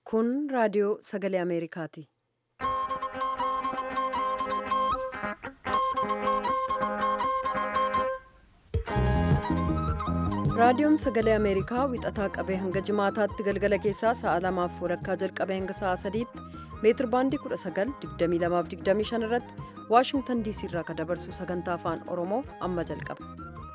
Kun raadiyoo sagalee Ameerikaati. Raadiyoon sagalee Ameerikaa wixataa qabee hanga jimaataatti galgala keessaa sa'a lamaaf walakkaa jalqabee hanga sa'a sadiitti meetir baandii 19:22-25 irratti Waashingtan diisii irraa kan dabarsu sagantaa afaan Oromoo amma jalqaba.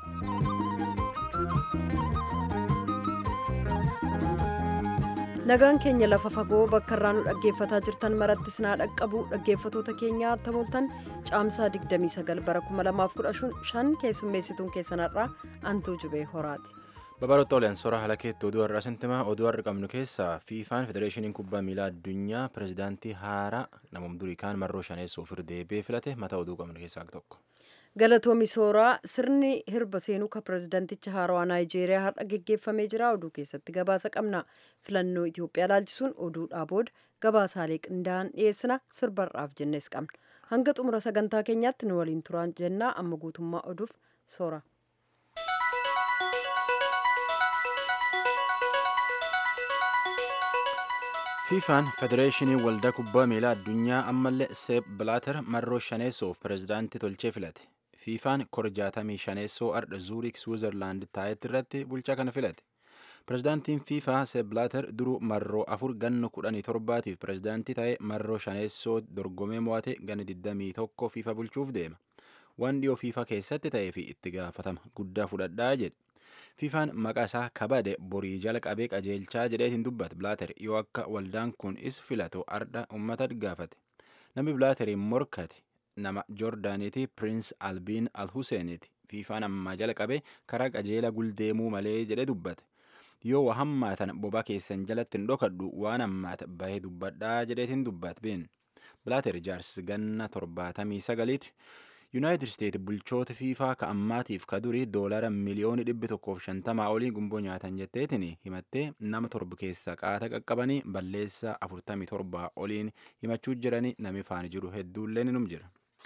Nagaan keenya lafa fagoo bakka irraa nu dhaggeeffataa jirtan maratti sinaa dhaqqabu dhaggeeffatoota keenyaa tamooltan caamsaa 29 bara 2015 keessummeessituun keessanarraa antuu jubee horaati. Babaroota Oleensoora haala keetti oduu har'aa sintimaa oduu har'a qabnu keessaa fiifaan federeeshiniin kubbaa miilaa addunyaa pirezidaantii haaraa namum durii kaan marroo shaneessuuf deebee filate mata oduu qabnu keessaa tokko. Galatoomi sooraa sirni hirba seenuu kan pirezidaanticha haarawaa naayijeeriyaa har'a geggeeffamee jira oduu keessatti gabaasa qabna filannoo Itoophiyaa laalchisuun oduudhaa booda gabaasaalee qindaa'an dhiyeessina sirbarraaf jennes qabna hanga xumura sagantaa keenyaatti nu waliin turaan jennaa amma guutummaa oduuf soora. fiifaan federeeshinii waldaa kubbaa miilaa addunyaa ammallee seep bilaater marroo shaneessuuf pirezidaantii tolchee filate fiifaan korjaatamii shaneessoo ardha zuurik swiizerlaand taayetti irratti bulchaa kana filate pirezidaantiin fiifaa seep bilaater duruu marroo afur ganna kudhanii torbaatiif pirezidaantii ta'ee marroo shaneessoo dorgomee mo'ate ganna 21 fiifa bulchuuf deema waan dhiyoo fiifa keessatti ta'ee fi itti gaafatama guddaa fudhadhaa jedhe fiifaan maqaa isaa kabade borii jala qabee qajeelchaa jedheetiin dubbata bilaater yoo akka waldaan kun is filatu ardha ummata gaafate namni bilaateriin morkate nama joordaaniiti piriins albiin alhuseeniiti fiifaan ammaa jala qabee karaa qajeela guldeemuu malee jedhe dubbate yoo waa hammaatan bobaa keessan jalatti hin dhokadhu waan hammaata bahee dubbadhaa jedheetiin dubbate been bilaater jaarsi ganna torbaatamii sagaliiti yuunaayitid isteet bulchoota fiifaa ka ammaatiif ka durii doolara miliyoona dhibbi tokkoof shantamaa olii gumboo nyaatan jetteetiin himattee nama torba keessa qaata qaqqabanii balleessaa afurtamii torbaa oliin himachuu jiranii nami faani jiru hedduullee ni jira.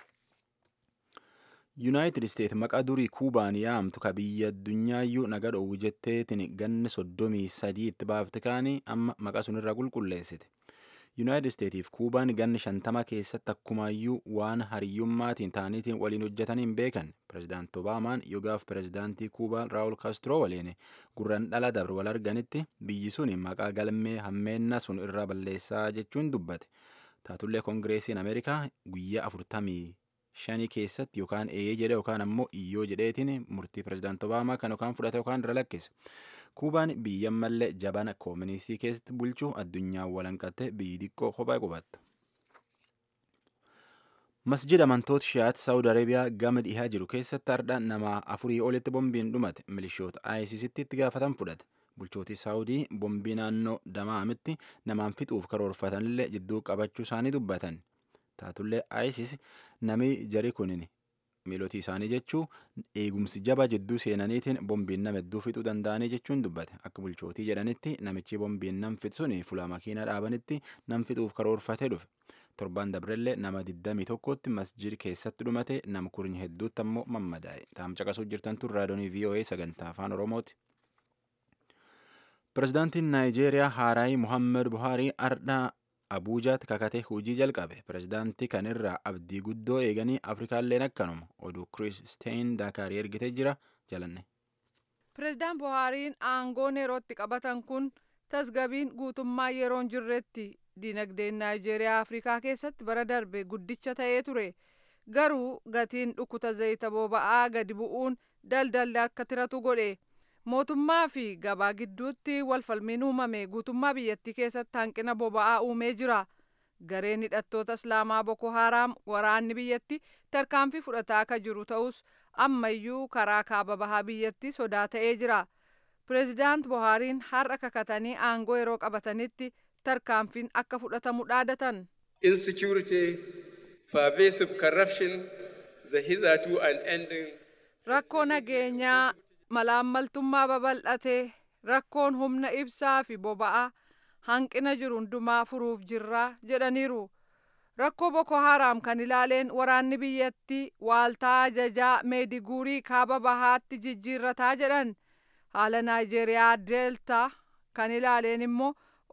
yuunaayitid isteet maqaa durii kuubaan yaamtu ka biyya addunyaayyu naga dhoowwu jetteetiin ganni soddomii sadii itti baafte kaanii amma maqaa sunirraa qulqulleessite. yuunaayitid isteetiif kuubaan ganni shantama keessatti akkumaayyuu waan hariyyummaatiin ta'aniitiin waliin hojjetaniin beekan pirezidaanti obaamaan yogaaf pirezidaantii kuubaa raawul kaastiroo waliin gurran dhala dabre wal arganitti biyyi sun maqaa galmee hammeenna sun irraa balleessaa jechuun dubbate taatullee koongireesiin ameerikaa guyyaa afurtamii shanii keessatti yookaan eeyee jedhe yookaan ammoo iyyoo jedheetiin murtii pirezidaanti obaamaa kan yookaan fudhate yookaan irra lakkise. kuubaan biyya mallee jabana kooministii keessatti bulchuu addunyaa walanqatte biyyi xiqqoo kophaa qubatte. masjid amantoota shiyaat saawud areebiyaa gama dhihaa jiru keessatti ardha nama afurii olitti bombiin dhumate milishoota isisitti itti gaafatan fudhate bulchootii saawudii bombii naannoo damaamitti namaan fixuuf karoorfatanillee jidduu qabachuu isaanii dubbatan taatullee isis nami jari kunin miilotii isaanii jechuu eegumsi jaba jidduu seenaniitiin bombiin nama hedduu fixuu danda'anii jechuun dubbate akka bulchootii jedhanitti namichi bombiin nam fixsuun fuula makiinaa dhaabanitti nam fixuuf karoorfatee dhufe torbaan dabrellee nama 21tti masjid keessatti dhumate nam kurnya hedduutti ammoo mammadaa'e taam caqasuu jirtantu raadiyoonii voa sagantaa afaan oromooti. pirezidaantiin naayijeeriyaa haaraayi muhammed buhaarii ardhaa abuujaatti kakatee hojii jalqabe pirezidaantii kan irraa abdii guddoo eeganii afrikaalleen akkanuma oduu kiristeen daakaarii ergitee jira jalanne. pireezidaan buhaariin aangoon yerootti qabatan kun tasgabiin guutummaa yeroon jirretti dinagdeen naayijeeriyaa afrikaa keessatti bara darbe guddicha ta'ee ture garuu gatiin dhukkuta zayita boba'aa gadi bu'uun daldalli akka tiratu godhe. mootummaa fi gabaa gidduutti walfalmiin uumame guutummaa biyyattii keessatti hanqina boba'aa uumee jira gareen hidhattoota islaamaa boko haaraam waraanni biyyatti tarkaanfii fudhataa akka jiru ta'us ammayyuu karaa kaaba bahaa biyyatti sodaa ta'ee jira pireezidaant buhaariin har'a kakatanii aangoo yeroo qabatanitti tarkaanfiin akka fudhatamu dhaadatan. insecurity pervasive corruption the hitherto unending. rakkoo nageenyaa malaammaltummaa babal'atee rakkoon humna ibsaa fi boba'aa hanqina jiru hundumaa furuuf jirraa jedhaniiru rakkoo boko haaraam kan ilaaleen waraanni biyyattii waaltaa ajajaa meediguurii kaaba bahaatti jijjiirrataa jedhan haala naayijeeriyaa deeltaa kan ilaaleen immoo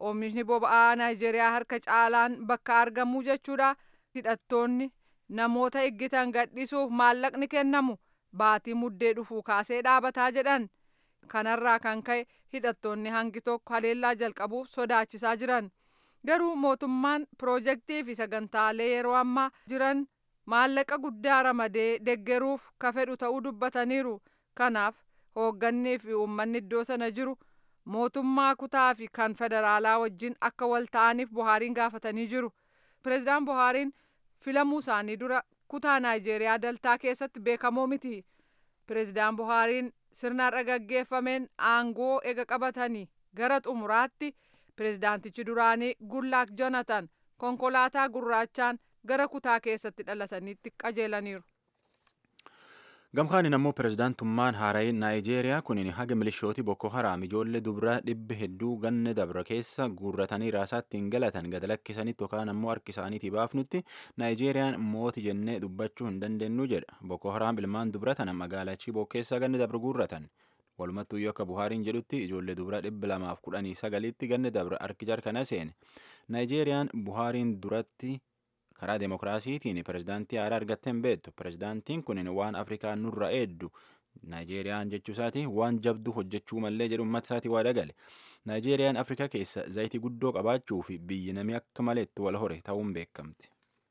oomishni boba'aa naayijeeriyaa harka caalaan bakka argamuu jechuudha hidhattoonni namoota eeggitan gadhiisuuf maallaqni kennamu baatii muddee dhufuu kaasee dhaabataa jedhan kanarraa kan ka'e hidhattoonni hangi tokko haleellaa jalqabuuf sodaachisaa jiran garuu mootummaan piroojeektii fi sagantaalee yeroo ammaa jiran maallaqa guddaa ramadee deggeruuf ka fedhu ta'uu dubbataniiru kanaaf hooggannii fi uummanni iddoo sana jiru mootummaa kutaa fi kan federaalaa wajjin akka wal ta'aniif buhaariin gaafatanii jiru pireezidaan buhaariin filamuu isaanii dura kutaa naayijeeriyaa daltaa keessatti beekamoo miti pireezidaan buhaariin sirna har'a gaggeeffameen aangoo ega qabatanii gara xumuraatti pireezidaantichi duraanii gullaak joonatan konkolaataa gurraachaan gara kutaa keessatti dhalataniitti qajeelaniiru. gamkaanin ammoo pirezidaantummaan haarayin naayijeeriyaa kunin haga milishooti boko haraam ijoollee dubraa dhibbi hedduu ganne dabra keessa guurratanii raasaatti hin galatan gad lakkisanitti yookaan ammoo harki isaaniitii baafnutti naayijeeriyaan mooti jennee dubbachuu hin dandeenyu jedha boko haraam ilmaan dubra tana magaalaa chiboo keessa ganne dabra guurratan walumattuu yoo akka buhaariin jedhutti ijoollee dubraa dhibbi lamaaf kudhanii sagalitti ganne dabra harki jarkana seene naayijeeriyaan buhaariin duratti karaa demokiraasiitiin pirezidaantii haaraa argattee hin beektu pirezidaantiin kun waan afrikaa nurra eeddu naayijeeriyaan jechuu isaati waan jabduu hojjechuu mallee jedhu uummata isaati waa dagale naayijeeriyaan afrikaa keessa zayitii guddoo qabaachuu fi biyyi namni akka maleetti wal hore ta'uun beekamte.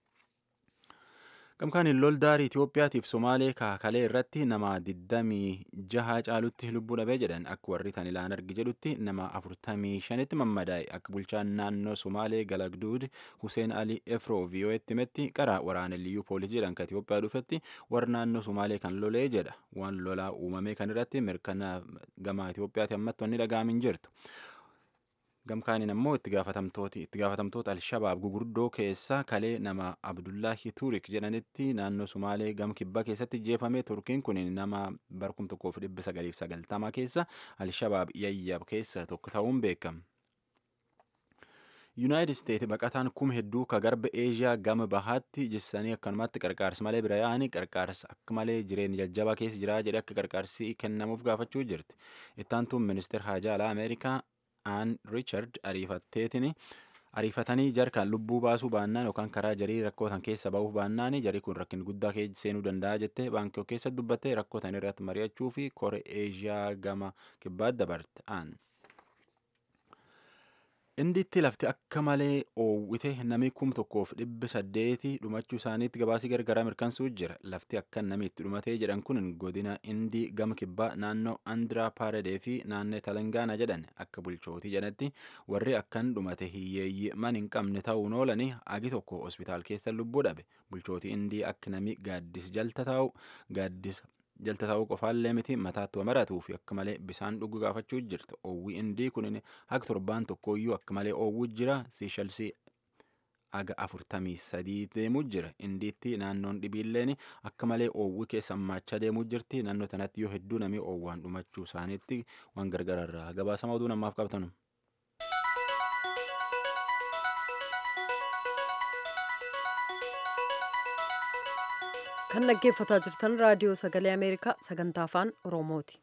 gamkaan loldaarii Itoophiyaatiif Somaalee kaakalee irratti nama 26 caalutti lubbuu dhabee jedhan akka warri tan ilaan argi jedhutti nama 45tti mammadaa'e akka bulchaan naannoo Somaalee Galagduud Huseen Ali Efroo VOA'tti himetti qaraa waraana liyyuu poolisii jedhan ka Itoophiyaa dhufetti warra naannoo Somaalee kan lolee jedha waan lolaa uumamee kan irratti mirkana gama Itoophiyaati ammatti wanni dhaga'amin jirtu. gamkaaniin ammoo itti gaafatamtooti itti gaafatamtoota alshabaab gugurdoo keessa kalee nama abdullaahi tuurik jedhanitti naannoo sumaalee gam kibbaa keessatti jeefame turkiin kun nama barkum tokkoof dhibba sagaliif sagaltama keessa alshabaab yayyab keessa tokko ta'uun beekama. yuunaayitid isteet baqataan kum hedduu ka garba eeshiyaa gama bahaatti jessanii akkanumatti qarqaarsa malee bira yaa'anii qarqaarsa akka malee jireenya jajjabaa keessa jiraa jedhe akka qarqaarsi kennamuuf gaafachuu jirti ittaantuun ministeer haajaa alaa ameerikaa aan riichard ariifatteetiin ariifatanii jarkaan lubbuu baasuu baannaan yookaan karaa jarii rakkootan keessa ba'uuf baannaan jarii kun rakkin guddaa seenuu danda'a jettee baankii keessa dubbattee rakkootan irratti mari'achuu fi kore eeshiyaa gama kibbaat dabarte aan. indiitti lafti akka malee oowwite namni kum tokkoof dhibba saddeeti dhumachuu isaaniitti gabaasii gargaraa mirkansuu jira lafti akka namni itti dhumatee jedhan kun godina indii gama kibbaa naannoo andiraa paaradee fi naannoo talangaana jedhan akka bulchootii jedhatti warri akkan dhumate hiyyeeyyii man hin qabne ta'uun oolanii agi tokko hospitaal keessa lubbuu dhabe bulchootii indii akka namni gaaddis jalta taa'u gaaddis jalta ta'uu qofaallee miti mataattu maratuu fi akka malee bisaan dhuguu gaafachuu jirtu oowwii indii kun haga torbaan tokkooyyuu akka malee oowwuu jira siishalsii aga afurtamii sadii deemuu jira indiitti naannoon dhibiilleen akka malee oowwii keessa hammaachaa deemuu jirti naannoo tanatti yoo hedduu namni oowwaan dhumachuu isaaniitti waan gargararraa gabaasama oduu namaaf qabtanu. kan dhaggeeffataa jirtan raadiyoo sagalee ameerikaa sagantaa afaan oromooti.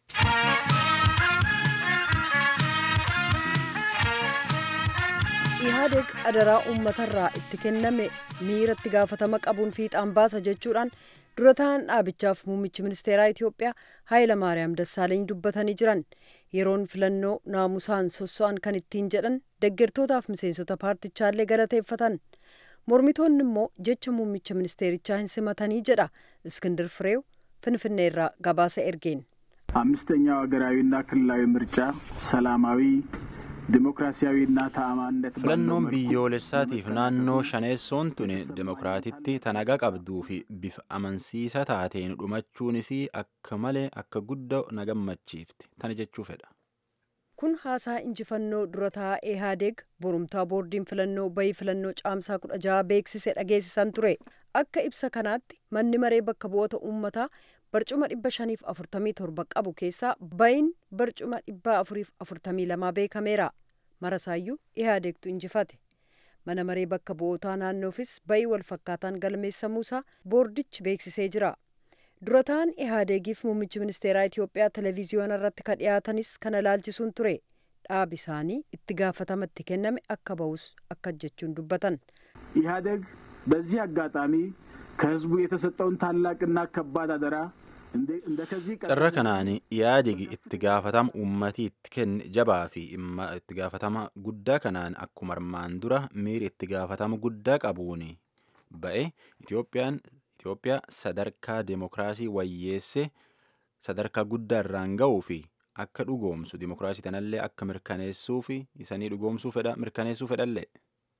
ihaadeg adaraa uummatarraa itti kenname miiratti gaafatama qabuun fiixaan baasa jechuudhaan dura ta'an dhaabichaaf muummichi ministeeraa Itoophiyaa Haayila Maariyaam Dassaaleeny dubbatanii jiran yeroon filannoo naamusaan sosso'an kan ittiin jedhan deeggartootaaf miseensota paartichaallee galateeffatan. mormitoonni immoo jecha muummicha ministeerichaa hin simatanii jedha እስክንድር ፍሬው ፍንፍኔራ gabaasa ergeen አምስተኛው ሀገራዊና ክልላዊ ምርጫ ሰላማዊ ዲሞክራሲያዊና ተአማንነት filannoon biyyoolessaatiif naannoo shaneessoon tun dimokiraatitti tanaga qabduu fi bifa amansiisa taateen dhumachuunis akka malee akka guddaa na gammachiifte tana jechuu fedha. kun haasaa injifannoo dura taa'aa eehaadeeg borumtaa boordiin filannoo bayii filannoo caamsaa kudha jaha beeksise dhageessisan ture akka ibsa kanaatti manni maree bakka bu'oota uummataa barcuma dhibba shaniif afurtamii torba qabu keessaa bayiin barcuma dhibba afuriif afurtamii lamaa beekameera marasaayyuu eehaadeegtu injifate mana maree bakka bu'ootaa naannoofis bayii walfakkaataan galmeessamuusaa boordichi beeksisee jira. dura ta'an ihaadeegiif muummichi ministeeraa Itoophiyaa televiziyoona irratti kan dhiyaatanis kana ilaalchisuun ture dhaabi isaanii itti gaafatamatti kenname akka ba'us akka jechuun dubbatan. ኢህአደግ በዚህ አጋጣሚ ከህዝቡ የተሰጠውን ታላቅና ከባድ አደራ እንደ ከዚህ carra kanaan yaadigi itti gaafatama uummatii itti kenne jabaa fi itti gaafatama guddaa kanaan akkuma armaan dura miiri itti gaafatama guddaa qabuun ba'e Itoophiyaan Itoophiyaa sadarkaa deemokiraasii wayyeesse sadarkaa guddaa irraan ga'uu fi akka dhugoomsu deemokiraasii tanallee akka mirkaneessuu fi isanii dhugoomsuu fedha mirkaneessuu fedhallee.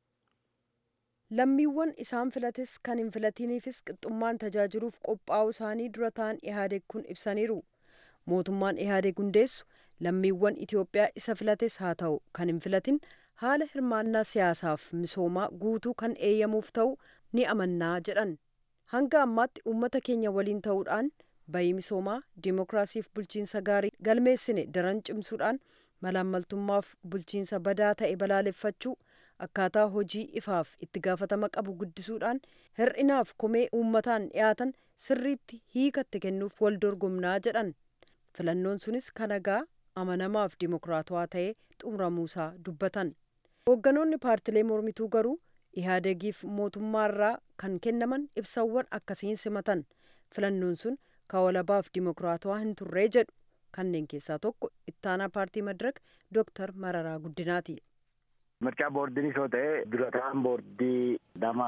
lammiiwwan isaan filates kan hin filatiniifis qixxummaan tajaajiluuf qophaa'uu isaanii dura ta'an ihaadeg kun ibsaniiru mootummaan ihaadeg hundeessu lammiiwwan itiyoophiyaa isa filates haa ta'u kan hin filatin haala hirmaannaa siyaasaaf misoomaa guutuu kan eeyyamuuf ta'u ni amannaa jedhan hanga ammaatti uummata keenya waliin ta'uudhaan bayii misoomaa diimokiraasiif bulchiinsa gaarii galmeessine daran cimsuudhaan malaammaltummaaf bulchiinsa badaa ta'e balaaleffachuu akkaataa hojii ifaaf itti gaafatama qabu guddisuudhaan hir'inaaf komee uummataan dhiyaatan sirriitti hiikatti kennuuf wal dorgomnaa jedhan filannoon sunis kanagaa amanamaaf dimokiraatawaa ta'ee xumuramuusaa dubbatan hoogganoonni paartilee mormituu garuu ihaadegiif mootummaarraa kan kennaman ibsawwan akkasiin simatan filannoon sun kawalabaaf dimokiraatawaa hin turree jedhu kanneen keessaa tokko ittaanaa paartii madirak dooktar mararaa guddinaati. Mircaa boordiinis yoo ta'e durataan boordii nama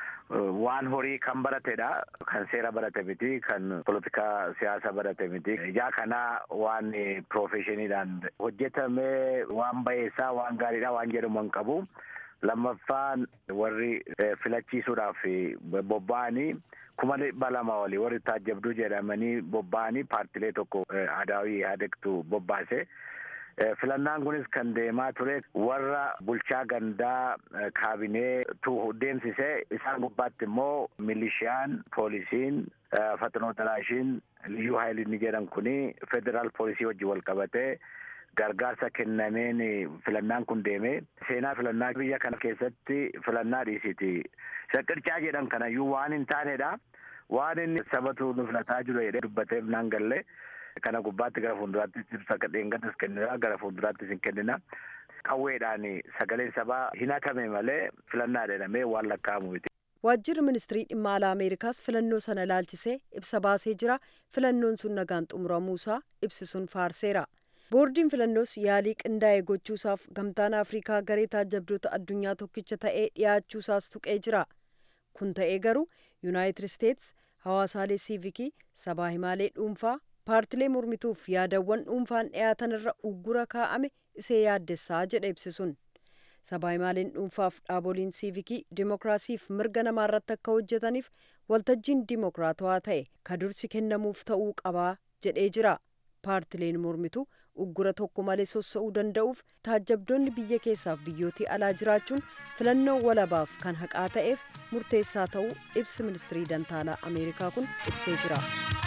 waan horii kan baratedha. Kan seera barate miti, kan polotikaa siyaasa barate miti. Ijaa kanaa waan piroofeshiniidhaan hojjetamee waan bayeessaa waan gaariidha waan jedhamu hin qabu. Lammaffaan warri filachiisuudhaaf bobba'anii kuma dhibba lama olii warri taajjabduu jedhamanii bobba'anii paartilee tokko adaawii yaadektu bobbaase. filannaan kunis kan deemaa ture warra bulchaa gandaa kaabinee tu deemsise isaan gubbaatti immoo milishiyaan poolisiin fatanoo daraashiin liyyuu haayiliin jedhan kuni federaal poolisii wajji wal qabatee gargaarsa kennameen filannaan kun deeme seenaa filannaa biyya kana keessatti filannaa dhiisiti saqircaa jedhan kanayyuu waan hin taanedha waan inni sabatu nu filataa jiru jedhee dubbateef naan galle kana gubbaatti gara fuulduraattis ibsa dheengatas kennina gara fuulduraattis hin kennina qawweedhaan sagaleen sabaa hin hakame malee filannaa jedhamee waan lakkaa'amu miti. waajjirri ministirii dhimma alaa ameerikaas filannoo sana ilaalchisee ibsa baasee jira filannoon sun nagaan xumuramuusaa ibsi sun faarseera boordiin filannoos yaalii qindaa'e gochuusaaf gamtaan afrikaa garee taajjabdoota addunyaa tokkicha ta'ee dhiyaachuusaas tuqee jira kun ta'ee garuu yuunaayitid isteets hawaasaalee siivikii sabaa himaalee dhuunfaa paartilee mormituuf yaadawwan dhuunfaan dhiyaatan irra uggura kaa'ame isee yaaddessaa jedha ibsi sun sabaa himaaleen dhuunfaaf dhaaboliin siivikii dimokiraasiif mirga namaa irratti akka hojjetaniif waltajjiin dimokiraatawaa ta'e ka dursi kennamuuf ta'uu qabaa jedhee jira paartileen mormitu uggura tokko malee sossa'uu danda'uuf taajjabdoonni biyya keessaaf biyyootii alaa jiraachuun filannoo walabaaf kan haqaa ta'eef murteessaa ta'uu ibsi ministirii dantaalaa ameerikaa kun ibsee jira.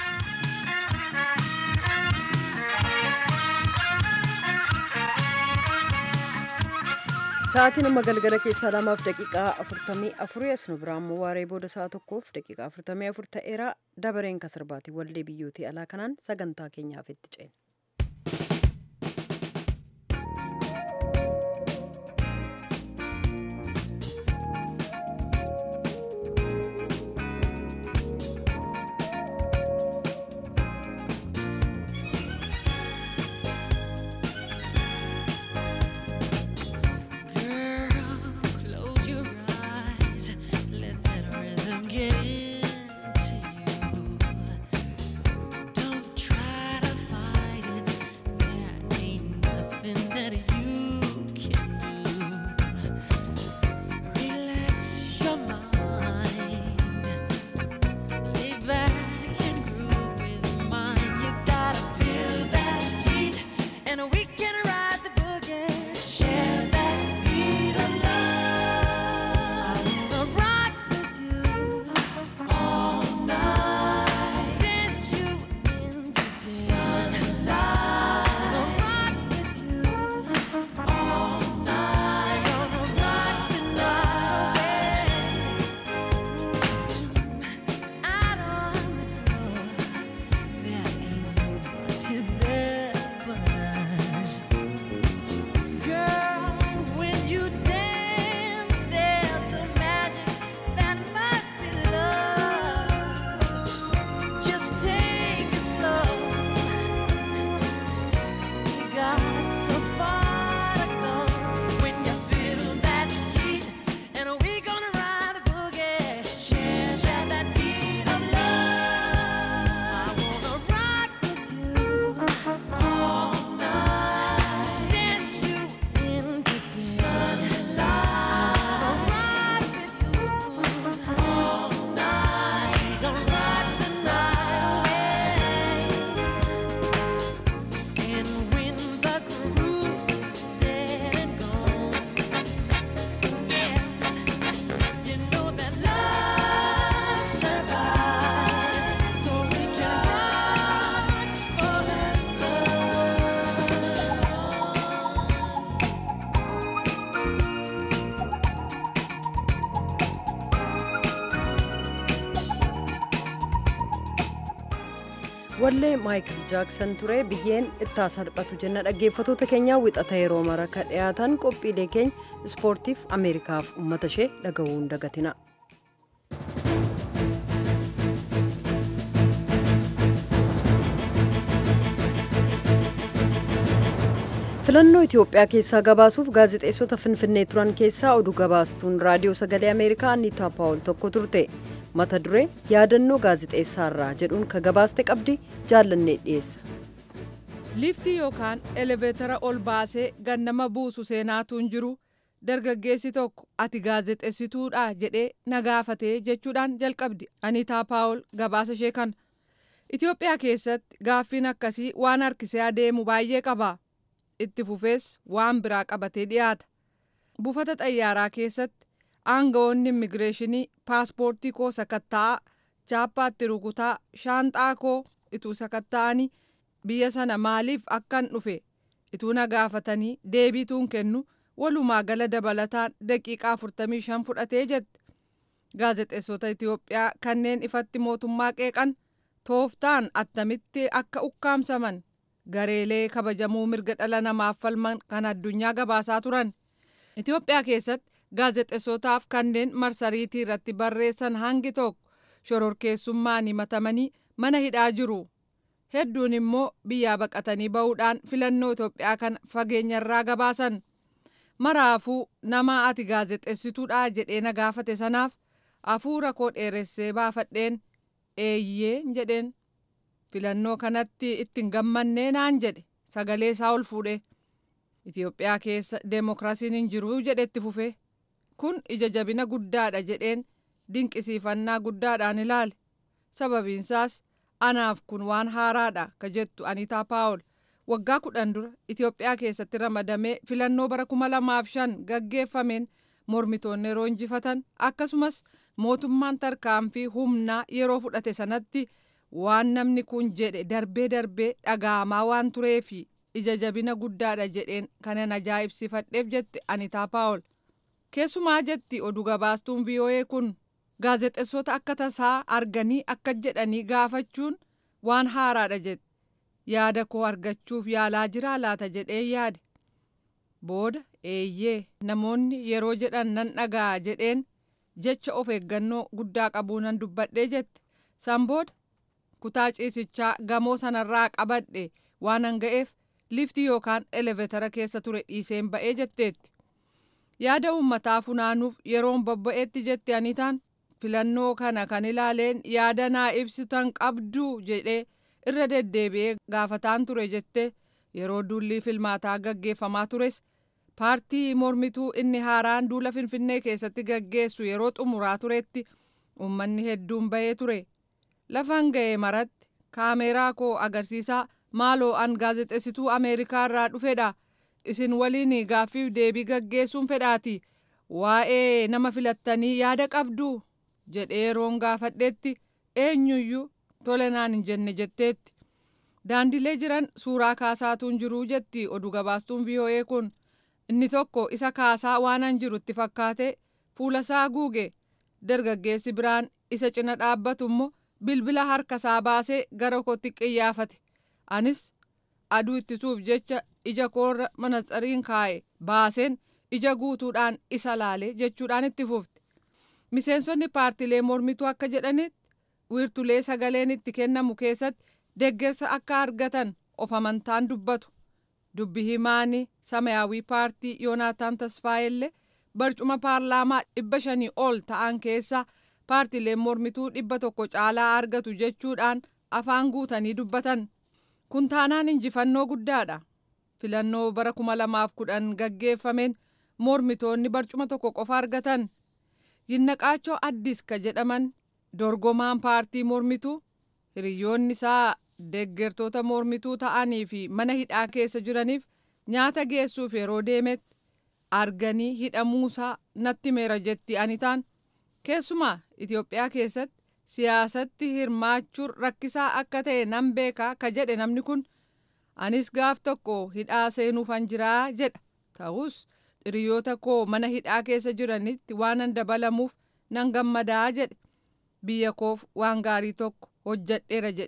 Sa'aatiin amma galgala keessaa lamaaf daqiiqaa afurtamii afurii as nu biraa immoo waaree booda sa'a tokkoof daqiiqaa afurtamii afur ta'eera dabareen kasarbaatii wallee biyyootii alaa kanaan sagantaa keenyaaf itti ceena. Don't try to fight wallee maayikil jaaksan ture biyyeen ittaa salphatu jenna dhaggeeffatoota keenyaa wixata yeroo mara ka dhiyaatan qophiilee keenya ispoortiif ameerikaaf ummata ishee dhaga'uu hin dagatina. filannoo itiyoophiyaa keessaa gabaasuuf gaazexeessota finfinnee turan keessaa oduu gabaastuun raadiyoo sagalee ameerikaa anniitaa paawul tokko turte mata duree yaadannoo gaazexeessaarraa jedhuun ka gabaaste qabdi jaallannee dhiyeessa. liiftii yookaan eleveetara ol baasee gannama buusu seenaatuun jiru dargaggeessi tokko ati gaazexeessituudha jedhee na gaafatee jechuudhaan jalqabdi aniitaa paawul gabaasa ishee kana itiyoophiyaa keessatti gaaffiin akkasii waan harkisee adeemu baay'ee qaba. itti fufees waan biraa qabatee dhiyaata buufata xayyaaraa keessatti aangawoonni immigireeshinii paaspoortii koo sakatta'aa chaappaatti rukutaa shaanxaa koo ituu sakatta'anii biyya sana maaliif akkan dhufe ituu na gaafatanii deebiituun kennu walumaa gala dabalataan daqiiqaa 45 fudhatee jette gaazexeessota itiyoophiyaa kanneen ifatti mootummaa qeeqan tooftaan attamitti akka ukkaamsaman gareelee kabajamuu mirga dhala namaaf falman kan addunyaa gabaasaa turan itiyoophiyaa keessatti gaazexeessotaaf kanneen marsariitii irratti barreessan hangi tokko shororkeessummaan himatamanii mana hidhaa jiru hedduun immoo biyyaa baqatanii ba'uudhaan filannoo itiyoophiyaa kana fageenyarraa gabaasan maraafuu nama ati gaazexeessituudha jedhee na gaafate sanaaf hafuura koo dheeressee baafadheen eeyyee jedheen filannoo kanatti ittiin gammannee naan jedhe sagalee isaa ol fuudhe itiyoophiyaa keessa deemokiraasiin hin jiru jedhetti fufe kun ija jabina guddaadha jedheen dinqisiifannaa guddaadhaan ilaale sababiinsaas anaaf kun waan haaraadha ka jettu anitaa paawul waggaa kudhan dura itiyoophiyaa keessatti ramadamee filannoo bara kuma lamaaf shan gaggeeffameen mormitoonni yeroo injifatan akkasumas mootummaan tarkaanfii humnaa yeroo fudhate sanatti waan namni kun jedhe darbee darbee dhaga'amaa waan tureefi ija jabina guddaadha jedheen kanan ajaa'ibsifadheef jette anitaa paawul keessumaa jetti oduu gabaastuun vii'oo'ee kun gaazexeessota akka tasaa arganii akka jedhanii gaafachuun waan haaraadha jette yaada koo argachuuf yaalaa jiraa laata jedhee yaade booda eeyyee namoonni yeroo jedhan nan dhaga'a jedheen jecha of eeggannoo guddaa qabuu nan dubbadhee jette san booda kutaa ciisichaa gamoo sanarraa qabadhe waan an ga'eef liftii yookaan eleveetara keessa ture dhiiseen ba'ee jetteetti yaada uummataa funaanuuf yeroon bobba'eetti jette anitaan filannoo kana kan ilaaleen yaada naa ibsitan qabduu jedhee irra deddeebi'ee gaafataan ture jette yeroo duulli filmaataa gaggeeffamaa tures paartii mormituu inni haaraan duula finfinnee keessatti gaggeessu yeroo xumuraa turetti uummanni hedduun bahee ture lafan ga'e maratti kaameeraa koo agarsiisaa maaloo an gaazexeessituu ameerikaa irraa dhufedha isin waliin gaaffiif deebii gaggeessuun fedhaati waa'ee nama filattanii yaada qabdu jedhee yeroon gaafadheetti eenyuyyuu tole naan hin jenne jetteetti daandilee jiran suuraa kaasaatuun jiruu jetti oduu gabaastuun vii'oo'ee kun inni tokko isa kaasaa waanan jirutti fakkaate fuulasaa guuge dargaggeessi biraan isa cina dhaabbatu immoo bilbila harkasaa baasee gara kootti qiyyaafate anis aduu ittisuuf jecha ija koorra manatsariin kaa'e baaseen ija guutuudhaan isa laale jechuudhaan itti fufte miseensonni paartilee mormituu akka jedhanitti wiirtulee sagaleen itti kennamu keessatti deggersa akka argatan of amantaan dubbatu dubbi himaani samayaawii paartii yoonaataan tasfaayellee barcuma paarlaamaa dhibba shanii ol ta'an keessa paartileen mormituu dhibba tokko caalaa argatu jechuudhaan afaan guutanii dubbatan kun taanaan injifannoo guddaadha filannoo bara kuma lamaaf kudhan gaggeeffameen mormitoonni barcuma tokko qofa argatan yinnaqaachoo addis ka jedhaman dorgomaan paartii mormituu hiriyoonni isaa deggertoota mormituu ta'anii fi mana hidhaa keessa jiraniif nyaata geessuuf yeroo deemetti arganii hidhamuusaa natti meera jetti anitaan keessumaa Itoophiyaa keessatti siyaasatti hirmaachuun rakkisaa akka ta'e nan beekaa ka jedhe namni kun anis gaaf tokko hidhaa seenuufan jiraa jedha ta'us hiriyoota koo mana hidhaa keessa jiranitti waanan dabalamuuf nan gammadaa jedhe biyya koof waan gaarii tokko hojjadheera jedhee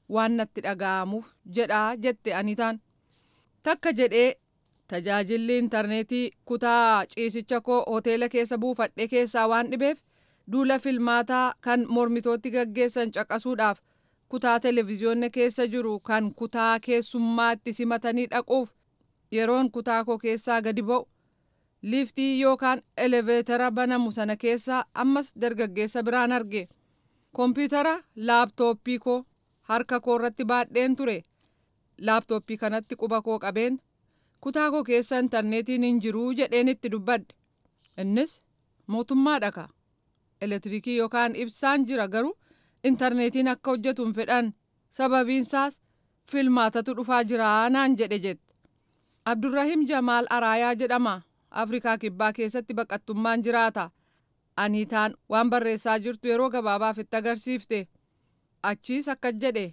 waan natti dhaga'amuuf jedhaa jette anitaan takka jedhee tajaajilli intarneetii kutaa ciisicha koo hoteela keessa buufadhe keessaa waan dhibeef duula filmaataa kan mormitootti gaggeessan caqasuudhaaf kutaa televezyiyoonni keessa jiru kan kutaa keessummaatti simatanii dhaquuf yeroon kutaa koo keessaa gadi ba'u liiftii yookaan eleveetara banamu sana keessaa ammas dargaggeessa biraan arge koompiyutara laaptooppii koo harka koo irratti baadheen ture laaptooppii kanatti quba koo qabeen kutaa koo keessa intarneetiin hin jiruu jedheen itti dubbadhe innis mootummaa dhaka elektiriikii yookaan ibsaan jira garuu intarneetiin akka hojjetu hin fedhan sababiinsaas filmaatatu dhufaa jira naan jedhe jette abdurrahim jamaal araayaa jedhama afrikaa kibbaa keessatti baqattummaan jiraata aniitaan waan barreessaa jirtu yeroo gabaabaaf itti agarsiifte achiis akkas jedhe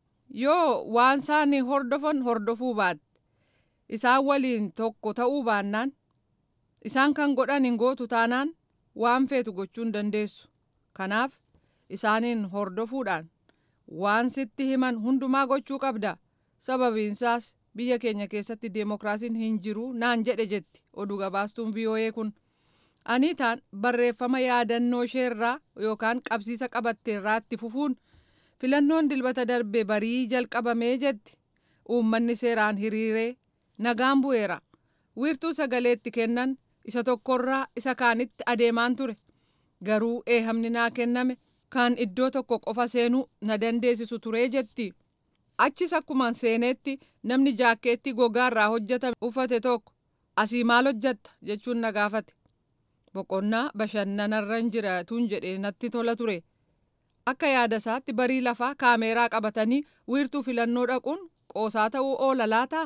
yoo waan isaan hordofan hordofuu baatte isaan waliin tokko ta'uu baannaan isaan kan godhan hin gootu taanaan waan feetu gochuu hin dandeessu kanaaf isaaniin hordofuudhaan waan sitti himan hundumaa gochuu qabda sababiinsaas biyya keenya keessatti deemokiraasiin hin jiru naan jedhe jetti oduu gabaastuun vii'oo'ee kun aniitaan barreeffama yaadannoo isheerraa yookaan qabsiisa qabatteerraa itti fufuun filannoon dilbata darbe barii jalqabamee jetti uummanni seeraan hiriiree nagaan bu'eera wiirtuu sagaleetti kennan isa tokkorraa isa kaanitti adeemaan ture garuu eehamni naa kenname kan iddoo tokko qofa seenuu na dandeessisu turee jetti achis akkuma seeneetti namni jaakkeetti gogaarraa hojjetame uffate tokko asii maal hojjatta jechuun na gaafate boqonnaa bashannanarran jiraatuun jedhee natti tola ture akka yaada isaatti barii lafaa kaameeraa qabatanii wiirtuu filannoo dhaquun qoosaa ta'uu oola laataa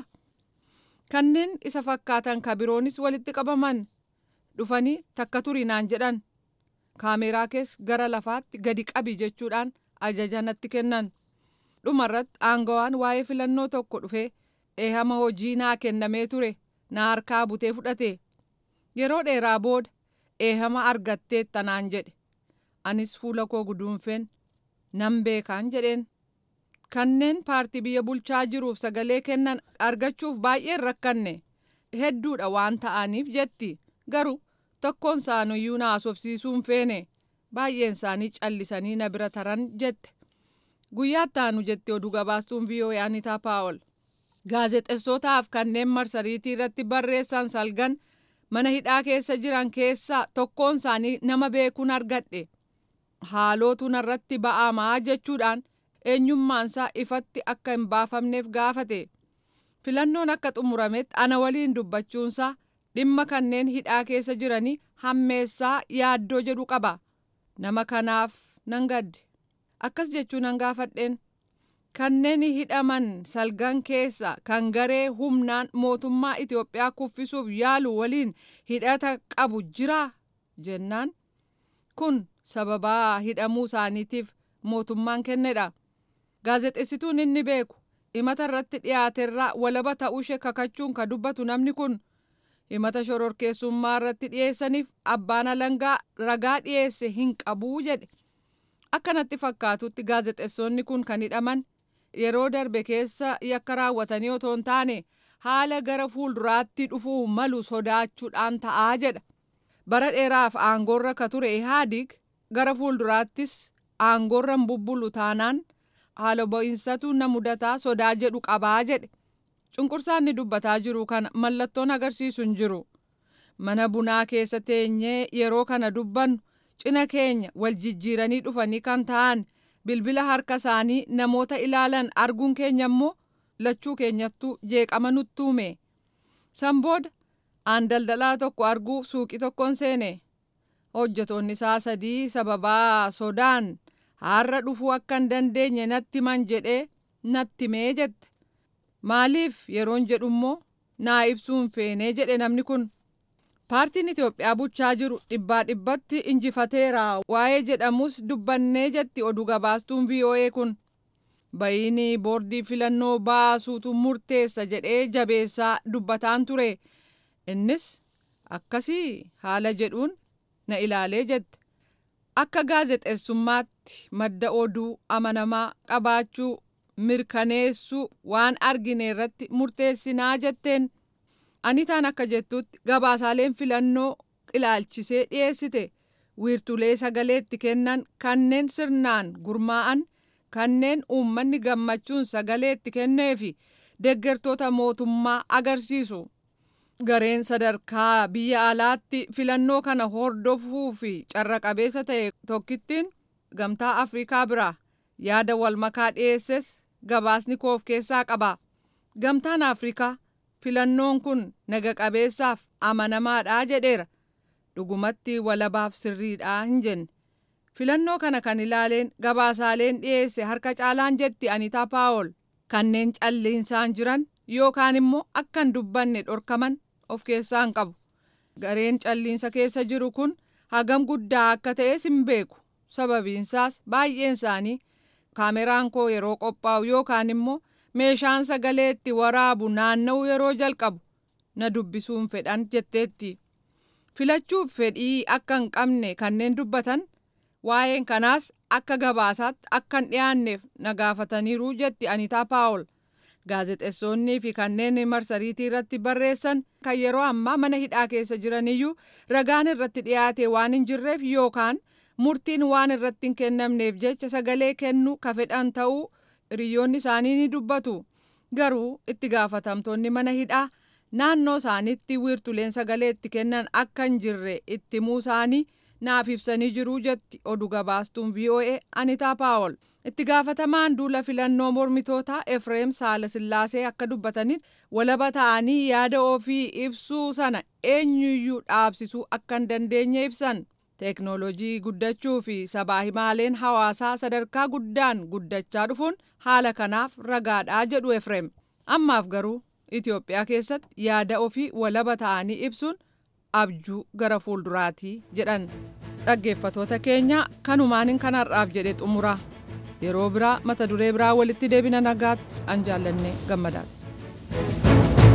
kanneen isa fakkaatan kabiroonis walitti qabaman dhufanii takka turii naan jedhan kaameeraa keessa gara lafaatti gadi qabi jechuudhaan ajaja natti kennan dhumarratti aangawaan waa'ee filannoo tokko dhufee eehama hojii naa kennamee ture na harkaa butee fudhate yeroo dheeraa booda eehama argatteetta naan jedhe anis fuula koo guduunfeen nan beekaan jedheen kanneen paartii biyya bulchaa jiruuf sagalee kennan argachuuf baay'een rakkanne hedduudha waan ta'aniif jetti garuu tokkoon isaaniyyuu na haasofsiisuun feene baay'een isaanii callisanii na bira taran jette guyyaatti aanu jetti oduu gabaastuun vii'oo'ee anitaa paawol gaazexessootaaf kanneen marsariitii irratti barreessan salgan mana hidhaa keessa jiran keessaa tokkoon isaanii nama beekuun argadhe haalootu narratti ba'amaa jechuudhaan eenyummaansaa ifatti akka hin baafamneef gaafate filannoon akka xumurametti ana waliin dubbachuunsaa dhimma kanneen hidhaa keessa jiranii hammeessaa yaaddoo jedhu qaba nama kanaaf nan gadde akkas jechuu nan gaafadheen kanneen hidhaman salgan keessa kan garee humnaan mootummaa Itoophiyaa kuffisuuf yaalu waliin hidhata qabu jiraa jennaan kun sababaa hidhamuu isaaniitiif mootummaan kennedha gaazexessituun inni beeku himata irratti dhiyaaterraa walaba ta'uushee kakachuun ka dubbatu namni kun himata shororkeessummaa irratti dhiyeessaniif abbaan alangaa ragaa dhiyeesse hin qabuu jedhe akkanatti fakkaatutti gaazexessoonni kun kan hidhaman yeroo darbe keessa yakka raawwatanii otoo hin taane haala gara fuulduraatti dhufuu malu sodaachuudhaan ta'aa jedha bara dheeraaf aangoorra ka ture ihaadig gara fuulduraattis aangoorra hin bubbulu taanaan haala bo'insatu na mudataa sodaa jedhu qabaa jedhe cunqursaan ni dubbataa jiru kana mallattoon agarsiisu hin jiru mana bunaa keessa teenyee yeroo kana dubbannu cina keenya wal jijjiiranii dhufanii kan ta'an bilbila harka isaanii namoota ilaalan arguun keenya immoo lachuu keenyattuu jeeqama nutti uume san booda aan daldalaa tokko arguuf suuqii tokkoon seene hojjetoonni isaa sadii sababaa sodaan har'a dhufuu akka hin dandeenye natti man jedhee natti mee jette maaliif yeroon jedhu immoo naa ibsuun feenee jedhe namni kun paartiin Itoophiyaa bulchaa jiru dhibbaa dhibbatti injifateera waa'ee jedhamus dubbannee jetti oduu gabaastuun VOA kun bayiini boordii filannoo baasuutu murteessa jedhee jabeessaa dubbataan ture innis akkasii haala jedhuun na ilaalee jette akka gaazexeessummaatti madda oduu amanamaa qabaachuu mirkaneessuu waan argine irratti murteessinaa jetteen anitaan akka jettutti gabaasaaleen filannoo ilaalchisee dhiyeessite wiirtulee sagaleetti kennan kanneen sirnaan gurmaa'an kanneen uummanni gammachuun sagaleetti kennee fi deeggartoota mootummaa agarsiisu. Gareen sadarkaa biyya alaatti filannoo kana hordofuu fi carra qabeessa ta'e tokkittiin gamtaa Afrikaa biraa yaada wal makaa dhiyeesses gabaasni koof keessaa qaba. Gamtaan Afrikaa filannoon kun naga qabeessaaf amanamaadha jedheera. Dhugumatti walabaaf sirriidha hin jenne. Filannoo kana kan ilaaleen gabaasaaleen dhiyeesse harka caalaan jetti Anitaa Paawol kanneen calliinsaan jiran yookaan immoo akkan dubbanne dhorkaman of keessaa hin qabu. Gareen calliinsa keessa jiru kun hagam guddaa akka ta'es hin beeku. Sababiinsaas baay'een isaanii kaameraan koo yeroo qophaa'u yookaan immoo meeshaan sagalee itti waraabu naanna'u yeroo jalqabu na dubbisuun fedhan jetteetti. Filachuuf fedhii akka hin qabne kanneen dubbatan waa'een kanaas akka gabaasaatti akka hin dhiyaanneef na gaafataniiru jetti Anitaa Paawol. Gaazexeessonnii fi kanneen marsariitii irratti barreessan kan yeroo ammaa mana hidhaa keessa jiraniyyuu ragaan irratti dhiyaate waan hin jirreef yookaan murtiin waan irratti hin kennamneef jecha sagalee kennuu ka fedhan ta'uu hiriyoonni isaanii ni dubbatu. Garuu itti gaafatamtoonni mana hidhaa naannoo isaaniitti wiirtuleen sagalee itti kennan akka hin jirre itti himuu isaanii naaf ibsanii jiru jetti oduu gabaastuun VOA Anitaa Paawol. Itti gaafatamaan duula filannoo mormitootaa Efreem Saalasillaasee akka dubbatanitti walaba ta'anii yaada ofii ibsuu sana eenyuyyuu dhaabsisuu akka hin dandeenye ibsan. Teeknooloojii guddachuu fi sabaa himaaleen hawaasaa sadarkaa guddaan guddachaa dhufuun haala kanaaf ragaadhaa jedhu Efreem. Ammaaf garuu Itoophiyaa keessatti yaada ofii walaba ta'anii ibsuun abjuu gara fuulduraatii jedhan. Dhaggeeffatoota keenya kanumaanin kanarraaf jedhe xumura. Yeroo biraa mata duree biraa walitti deebina nagaatti an jaallannee gammadaadha.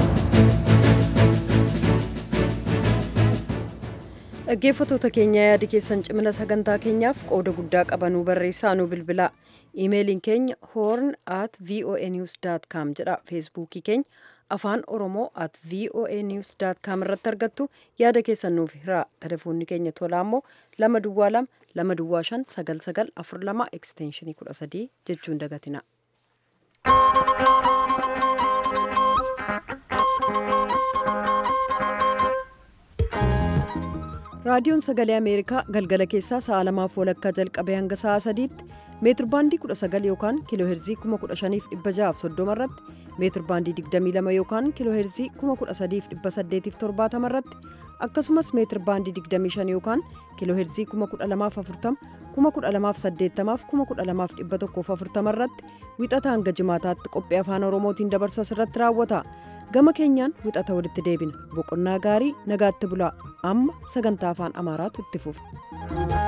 dhaggeeffatoota keenya yaadi keessan cimina sagantaa keenyaaf qooda guddaa qabanuu barreessaa nu bilbilaa iimeeliin keenya horn at voa news com jedha feesbuukii keenya afaan oromoo at voa news com irratti argattu yaada keessan nuuf hiraa telefoonni keenya tolaa immoo lama duwwaa lama lama duwwaa shan sagal sagal afur lama ekstenshinii kudha sadii jechuun dagatina. raadiyoon sagalee ameerikaa galgala keessaa sa'a lamaaf walakkaa jalqabee hanga sa'a sadiitti meetir baandii 19 yookaan kiiloo heerzii 15630 irratti meetir baandii 22 yookaan kiiloo heerzii 13870 irratti akkasumas meetir baandii 25 yookaan kiiloo heerzii 12040 12080 12140 irratti wixata hanga jimaataatti qophii afaan oromootiin dabarsu asirratti raawwata. gama keenyaan wixata walitti deebina boqonnaa gaarii nagaatti bulaa amma sagantaa afaan amaaraatu itti fufa.